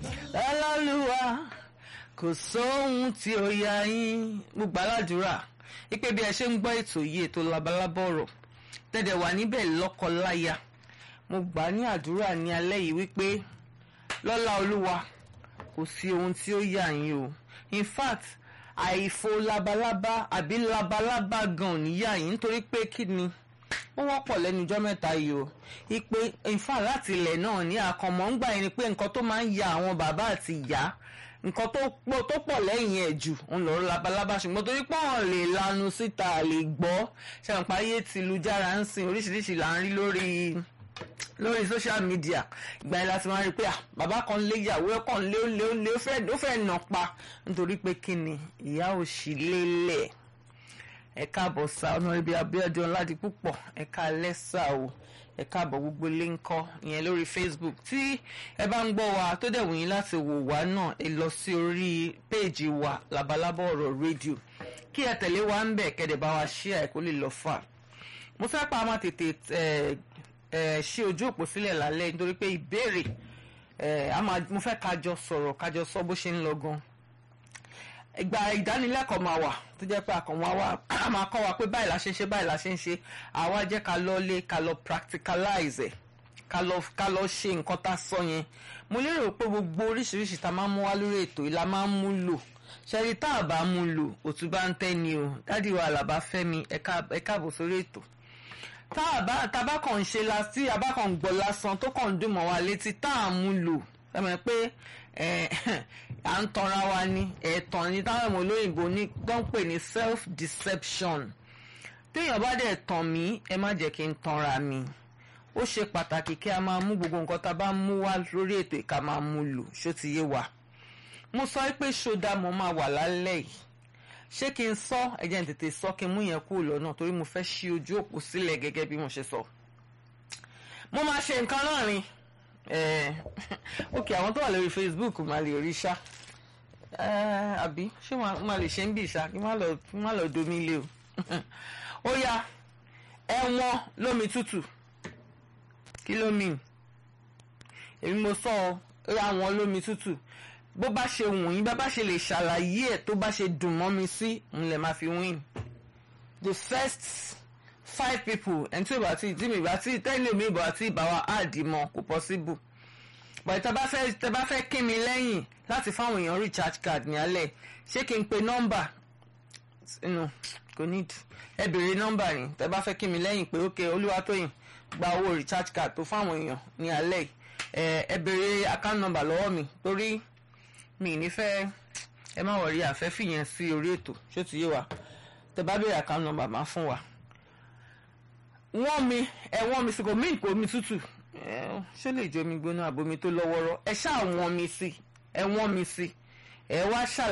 lálálùwà kò sóhun tí ó yà yín mo gbà ládùúrà ipe bí ẹ ṣe ń gbọ́ ètò yìí ètò labalábá ọ̀rọ̀ tẹ̀dẹ̀ wà níbẹ̀ lọ́kọ-láya mo gbà ní àdúrà ní alẹ́ yìí wípé lọ́lá olúwa kò sí ohun tí ó yà yín o in fact àìfo labalábá àbí labalábá gan ò ní yà yín nítorí pé kí ni ó wọ́pọ̀ lẹ́nu ijọ́ mẹ́ta yìí o ipe ìfà láti ilẹ̀ náà ní àkànmọ́ ń gbà yín ni pé nǹkan tó máa ń ya àwọn bàbá àti ìyá nǹkan tó pọ̀ tó pọ̀ lẹ́yìn ẹ̀ jù ń lọ labalábá ṣùgbọ́n torí pé wọ́n lè lanu síta lè gbọ́ ṣàǹpá ayé ti lu jára ń sìn oríṣiríṣi là ń rí lórí lórí social media ìgbà yẹn láti máa rí i pé bàbá kan lé ìyàwó ẹ̀ kàn lé ó lé ó lé ó fẹ́ nà pa nítorí pé kí ni ìyá ò sì lélẹ̀ ẹ káàbọ̀ sá ọ̀nàrẹ́bí abíọ́dún ọ̀làdìpúpọ̀ ẹ ká lẹ́sà o ẹ káàbọ̀ gbogbo ilé ń kọ́ ìyẹn lórí facebook tí ẹ bá ń gbọ́ wa tó dẹ̀ wù yín láti wò wá náà ẹ lọ sí orí péèjì wa labalábá ọ̀rọ̀ rédíò kí ẹ tẹ̀lé wa ń bẹ̀ kẹ́dẹ̀ bá wa ṣí ẹ̀ kó lè lọ fà mo fẹ́ pa máa tètè ṣí ojú òpó sílẹ̀ lálẹ́ nítorí pé ìbéèrè mo fẹ́ kájọ sọ̀rọ̀ kájọ sọ bó ṣe ń lọ gan ìgbà ìdánilẹ́kọ̀ọ́ máa wà tó jẹ́ pé àkànwá wa a máa kọ́ wa pé báyìí la ṣe ń ṣe báyìí la ṣe ń ṣe àwa jẹ́ ká lọ lé ká lọ practicalize ẹ̀ ká lọ ká lọ ṣe nǹkan tá a sọ yẹn mo lérò pé gbogbo oríṣiríṣi tá a máa ń mú wá lórí ètò yìí la máa ń mú lò ṣẹ́rí tá a bá mú lò òtún bá ń tẹ́ ni o dádì wa àlàbá fẹ́mi ẹ káàbọ̀ sórí ètò tá a bá tá a bá kàn ń ṣe la tí a bá kàn ń gbọ́ lásán tó kàn ń dùn mọ́ wa létí tá a mú lò ẹ mọ̀ pé à ń tanra wa ní ẹ̀tàn ní táwọn ọmọ olóyìnbó ní tó ń pè ní self deception téèyàn bá dẹ̀ tàn mí ẹ má jẹ́ kí n tanra mi ó ṣe pàtàkì kí a máa mú gbogbo nǹkan tá a bá mú wá lórí ètò ìka máa mú lò ṣó ti yé wa mo sọ pé ṣódà mo máa wà lálẹ́ yìí ṣé kí n sọ ẹ jẹ́ n tètè sọ kí n mú yẹn kúrò lọ́nà torí mo fẹ́ ṣí ojú òpó sílẹ̀ gẹ́gẹ́ bí mo ṣe sọ mo máa ṣe nǹkan náà ni ok àwọn tó wà lórí facebook máa lè rí ṣá àbí ṣé máa lè ṣe ń bì ṣá kí má lọ domi lé o ó yá ẹ̀wọ̀n lómi tútù kí ló mìn èmi mo sọ ọ ra wọn lómi tútù bó bá ṣe wù yín bá bá ṣe lè ṣàlàyé ẹ̀ tó bá ṣe dùn mọ́ mi sí n lè máa fi win the first five people ẹni tí ìbá tí tí mi ìbá tí tẹ́lẹ̀ mi ìbá tí ìbá wa áàdì mọ́ kò possible but tẹ́ bá fẹ́ tẹ́ bá fẹ́ kí mi lẹ́yìn láti fáwọn èèyàn recharge card ní alẹ́ ṣé kí n pe nọ́mbà no kò need ẹ béèrè nọ́mbà yìí tẹ́ bá fẹ́ kí mi lẹ́yìn pé ok Olúwatóyìn gba owó recharge card tó fáwọn èèyàn ní alẹ́ ẹ béèrè account number lọ́wọ́ mi torí mi ní fẹ́ ẹ má wọrí àfẹ́ fìyẹn sí orí ètò ṣó ti yé wa tẹ́ bá béèrè account number máa fún wa wọ́n mi ẹ wọ́n mi sí kò mí kò mi tútù ṣé lè jẹ́ omi gbóná àbomi tó lọ́wọ́rọ́ ẹ ṣáà wọ́n mi sí ẹ wọ́n mi sí ẹ wá ṣàlàyé.